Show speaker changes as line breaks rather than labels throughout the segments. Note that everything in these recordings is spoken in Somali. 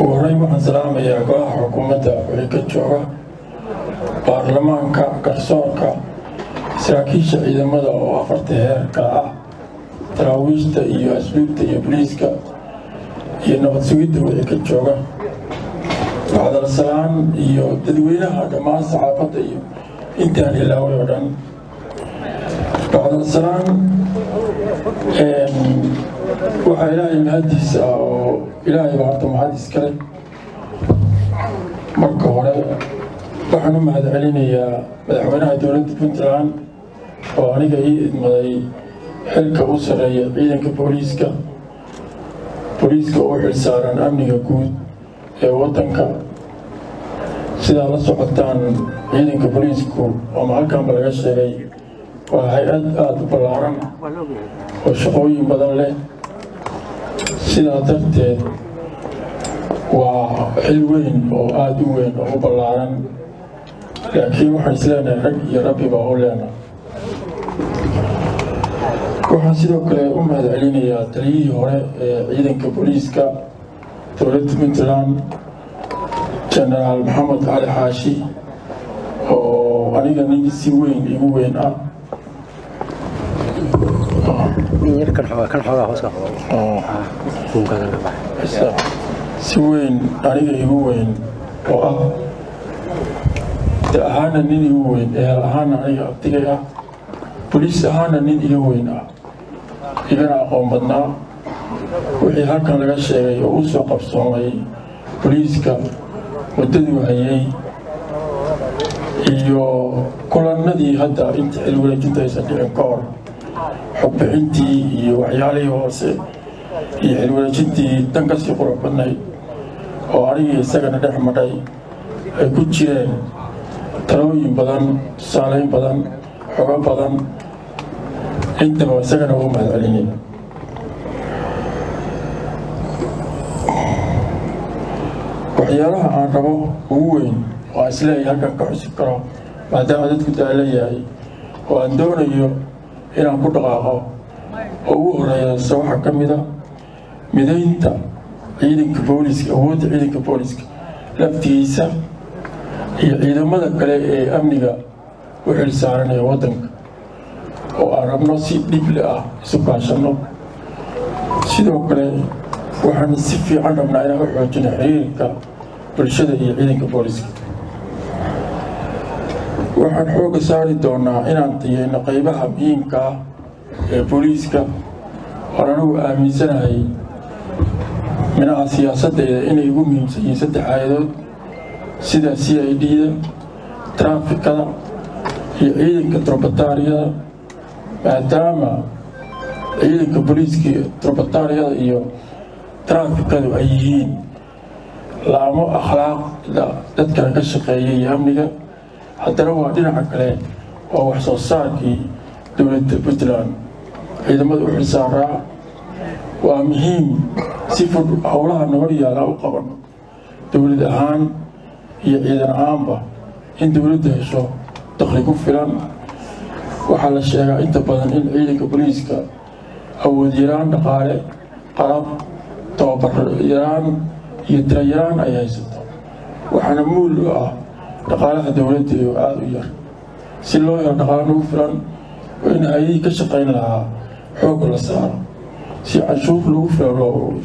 ugu horreyn waxaan salaamayaa golaha xukuumadda wixii ka jooga baarlamaanka garsoorka saraakiisha ciidamada oo afarta heerka ah taraawiishta iyo asluubta iyo boliiska iyo nabad sugidda wixii ka jooga bacdalsalaan iyo dadweynaha dhammaan saxaafadda iyo intaan ilaaway oo dhan bacdalsalaan waxaa ilaahay mahadiisa ah oo ilaahay baa horta mahad iskale marka hore waxaan u mahad celinayaa madaxweynaha dowladda puntland oo aniga ii idmaday xilka u sarreeya ciidanka booliiska booliiska u xilsaaran amniga guud ee waddanka sidaa la socotaan ciidanka booliisku ama halkanba laga sheegay waa hay-ad aada u ballaaran oo shaqooyin badan leh sidaa darteed waa xil weyn oo aada u weyn oo u ballaaran laakiin waxaan isleenahay rag iyo rabbi baa u leenahay waxaan sidoo kale u mahad celinayaa taliyihii hore ee ciidanka booliiska dowladda puntland genaraal maxamed cali xaashi oo aniga nin si weyn igu weyn ah si weyn aniga igu weyn oo ah da ahaana nin igu weyn ehel ahaana aniga abdigay ah boliis ahaana nin iga weyn ah igana aqoon badnaa wixii halkan laga sheegay oo u soo qabsoomay boliiska muddaduu hayay iyo kulannadii hadda inta xilwareejinta aysan dhicin ka hor xogbixintii iyo waxyaalihii hoose iyo xilwareejintii dan kasii qurux badnayd oo anigii isagana dhex madhay ay ku jireen talooyin badan tusaaleyn badan xogo badan intaba isagana ugu mahad celinay waxyaalaha aan rabo ugu weyn oo aan isleeyahay halkan ka xusi karo maadaama dadku daala yahay oo aan doonayo inaan ku dhaqaaqo oo ugu horeeyasa waxaa ka mid a midaynta ciidanka booliiska awoodda ciidanka booliiska laftigiisa iyo ciidamada kale ee amniga u xilsaaranaya waddanka oo aan rabno si dhible ah isu kaashanno sidoo kale waxaan si fiican rabnaa inaan u xoojino xiriirka bulshada iyo ciidanka booliiska waxaan xoogga saari doonaa inaan tayeyno qaybaha muhiimka ah ee booliiska oon anigu aaminsanahay minaha siyaasaddeeda inay ugu muhiimsan yihiin saddex aayadood sida c i d-da traafikada iyo ciidanka trobataariyada maadaama ciidanka booliiska trobataariyada iyo traafikadu ay yihiin laamo akhlaaqda dadkana ka shaqeeya iyo amniga haddana waa dhinaca kale waa wax soo saarkii dowladda puntland ciidamada u xilsaaraa waa muhiim si fud howlaha nabad yaala u qaban dowlad ahaan iyo ciidan ahaanba in dowladda hesho dakhli ku filan waxaa la sheegaa inta badan in ciidanka booliiska awood yaraan dhaqaale qalab tababar yaraan iyo tira yaraan ay haysato waxaana muul u ah dhaqaalaha dowladda oo aada u yar si loo helo dhaqaale nagu filan waa in hay-adii ka shaqayn lahaa xoog la saaro si canshuur lagu filan loo ururiyo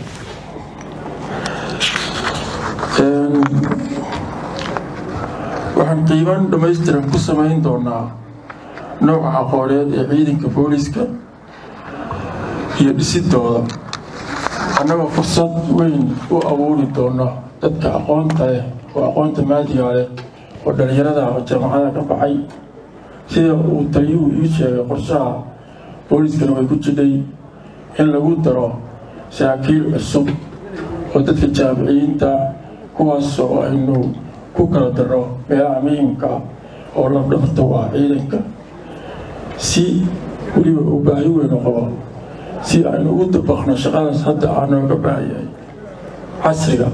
waxaan qiiban dhammaystiran ku samayn doonaa nooca aqooneed ee ciidanka booliiska iyo dhisidooda annagoo fursad weyn u abuuri doona dadka aqoonta leh oo aqoonta maadiga leh oo dhallinyarada oo jaamacada ka baxay sida uu taliyuhu ii sheegay qorshaha booliiskana way ku jidhay in lagu daro saraakiil cusub oo dadka jaamiciyiinta kuwaasoo aynu ku kala daro meelaha muhiimka ah oo labdhabarta u ah ciidanka si weliba uu baahi weynu qabo si aynu ugu dabaqno shaqadaas hadda aa nooga baahayahay casriga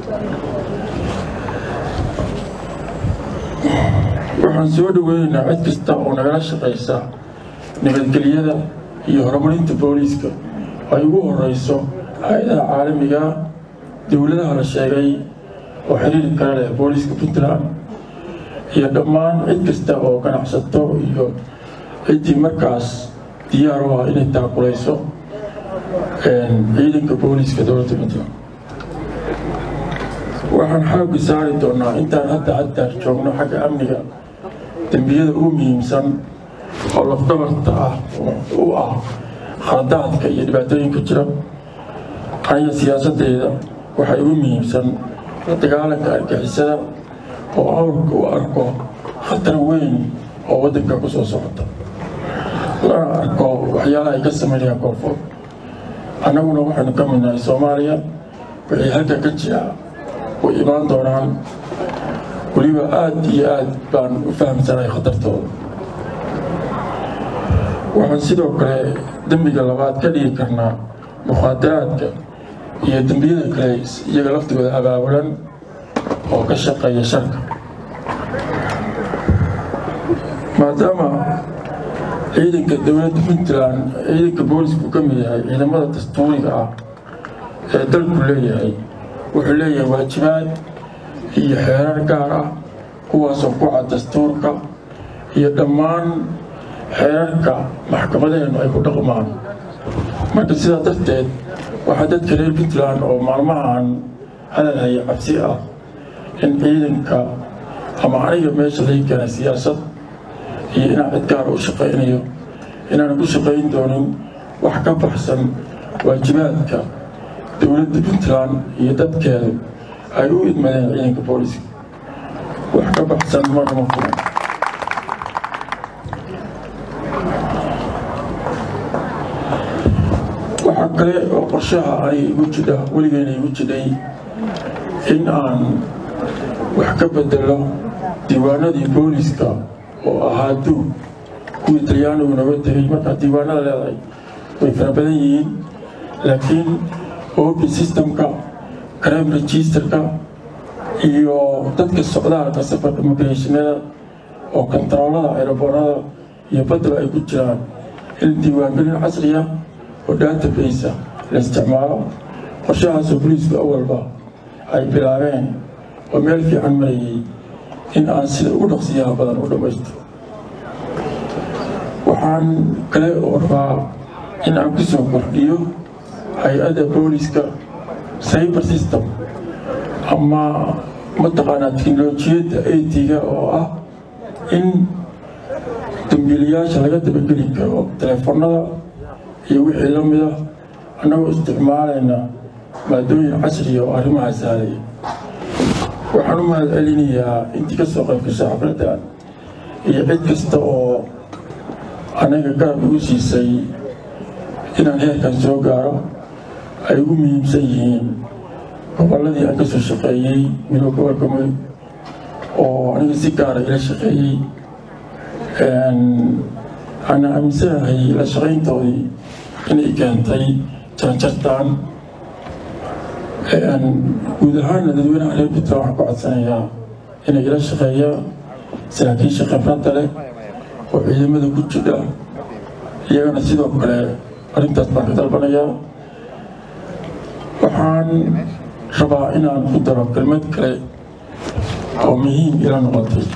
waxaan soo dhaweynaynaa cid kasta oo nagala shaqaysa nabadgelyada iyo horumarinta booliiska ay ugu horeyso hay-adaha caalamiga dowladaha la sheegay oo xiriiri kale leh booliiska puntland iyo dhammaan cid kasta oo ganacsato iyo ciddii markaas diyaar u ah inay taakulayso ciidanka booliiska dowladda puntland waxaan xooga saari doonaa intaan hadda haddaar joogno xagga amniga dembiyada ugu muhiimsan oo lafdabarta ah u ah khaladaadka iyo dhibaatooyinka jira aniga siyaasadeyda waxay ugu muhiimsan la dagaalanka argixisada oo awrka u arko khatar weyn oo waddanka ku soo socota lana arko waxyaalaha ay ka sameynayaan koonfur annaguna waxaynu ka midnahay soomaaliya wixii halka ka jira way imaan doonaan weliba aada iyo aad baan u fahamsanahay khatartooda waxaan sidoo kale dembiga labaad ka dhigi karnaa mukhaadaraadka iyo dembiyada kale iyaga laftigooda abaabulan oo ka shaqeeya sharka maadaama ciidanka dowladda puntland ciidanka boolisku ka mid yahay ciidamada dastuuriga ah ee dalku leeyahay wuxuu leeyahay waajibaad iyo xeerar gaar ah kuwaasoo ku cad dastuurka iyo dhammaan xeerarka maxkamadaheennu ay ku dhaqmaan marka sidaa darteed waxaa dadka reer puntland oo maalmahan hadal haya cabsi ah in ciidanka ama aniga meesha laga keenay siyaasad iyo inaan cid gaara u shaqaynayo inaan ku shaqayn doonin wax ka baxsan waajibaadka dowladda puntland iyo dadkeedu ay u idmadeen ciidanka booliska wax ka baxsan marnama furan waxaa kale oo qorshaha ay igu jidha weligeena igu jidhay in aan wax ka bedelo diiwaanadii booliska oo ahaa duug kuwii talyaanigu naga tegay markaa diiwaanada leedahay way fara badan yihiin laakiin opi systemka crime registerka iyo dadka socdaalka safarka migrationada oo kontaroolada aeroboorada iyo baddaba ay ku jiraan in diiwaangelin casriya oo database la isticmaalo qorshahaasoo boliisku awalba ay bilaabeen oo meel fiican marayay in aan sida ugu dhaqsiyaha badan u dhammaystiro waxaan kale oo rabaa in aan ku soo kordhiyo hay-adda booliska cyber system ama mataqaanaa teknolojiyadda atiga oo ah in dambiilayaasha laga dabageli karo teleefonada iyo wixii la mida annagoo isticmaalayna maadooyin casriya oo arrimaha sahlaya waxaan u mahad celinayaa intii ka soo qayb gashay xafladdan iyo cid kasta oo anaga garab igu siisay inaan heerkan soo gaaro ay ugu muhiimsan yihiin gobolladii aan ka soo shaqeeyey midoo gobolka mudug oo aniga si gaara ila shaqeeyey ana aaminsanahay la shaqayntoodii inay keentay jarjartaan guud ahaanna dadweynaha reer puntland waxaan ku codsanayaa inay ila shaqeeyaan saraakiisha khibradda leh oo ciidamada ku jidha iyagana sidoo kale arrintaas baan ka dalbanayaa waxaan rabaa inaan ku daro kelmad kale oo muhiim ila noqotay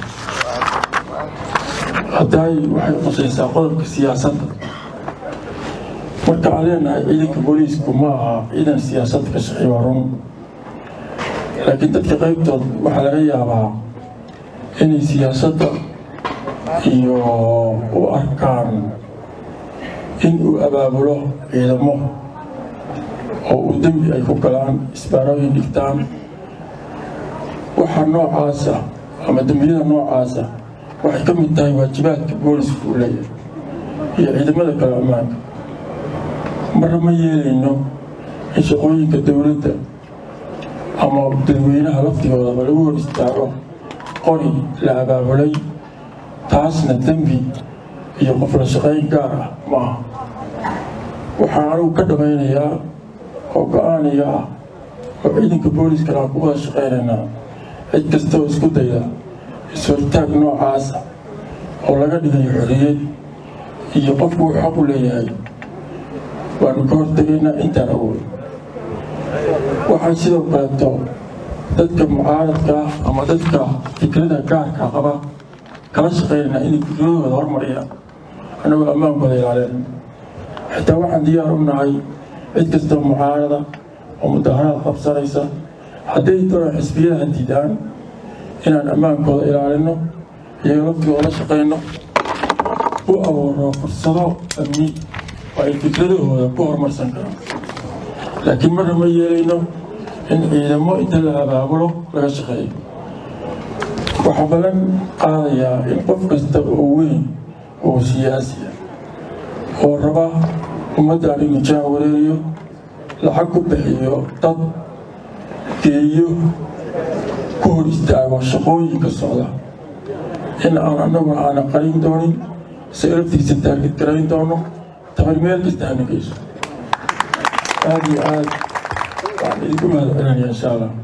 haddaay waxay qusaysaa qodobka siyaasadda marka aan leenahay ciidanka booliisku ma aha ciidan siyaasad ka shaqeey waa run laakiin dadka qaybtood waxaa laga yaabaa inay siyaasadda iyo u arkaan in uu abaabulo ciidamo oo uu dembi ay ku galaan isbaarooyin dhigtaan waxa noocaasa ama dembiyada noocaasa waxay ka mid tahay waajibaadka boolisku uu leeyahay iyo ciidamada kale ammaanka marna ma yeelayno in shaqooyinka dowladda ama dadweynaha laftigoodaba lagu hor istaago qori la abaabulay taasna dembi iyo qof la shaqayn gaar ah maaha waxaa anugu ka dhamaynayaa oo go-aaniga ah oo ciidanka booliskana aan ku wada shaqaynaynaa cid kasta oo isku dayda is-hortaag noocaasa oo laga dhigayo xorriyad iyo qofku uu xaq u leeyahay waanu ka hortegaynaa intaan awood waxaan sidoo kaleeto dadka mucaaradka ama dadka fikrada gaarka qaba kala shaqeynaa inay fikradooda hormariyaan annagoo ammaankooda ilaalin xitaa waxaan diyaar u nahay cid kastoo mucaarada oo mudaharaad qabsanaysa hadday doona xisbiyada diidaan inaan ammaankooda ilaalino iyaga laftigooda la shaqayno u abuuro fursado amni oo ay fikradahooda ku horumarsan karaan laakiin marna ma yeelayno in ciidamo inta la abaabulo laga shaqeeyo waxaa balan qaadayaa in qof kasta oo weyn oo siyaasiya oo raba ummaddan inuu jaha wareeriyo lacag ku bixiyo dad geeyo ku hor istaago shaqooyinka socda in aan annaguna aanan qarin doonin se laftiisa taargid garayn doono tabar meel kasta aanageyso aada iyo aad waxaan idinku mahad celinaya insha allah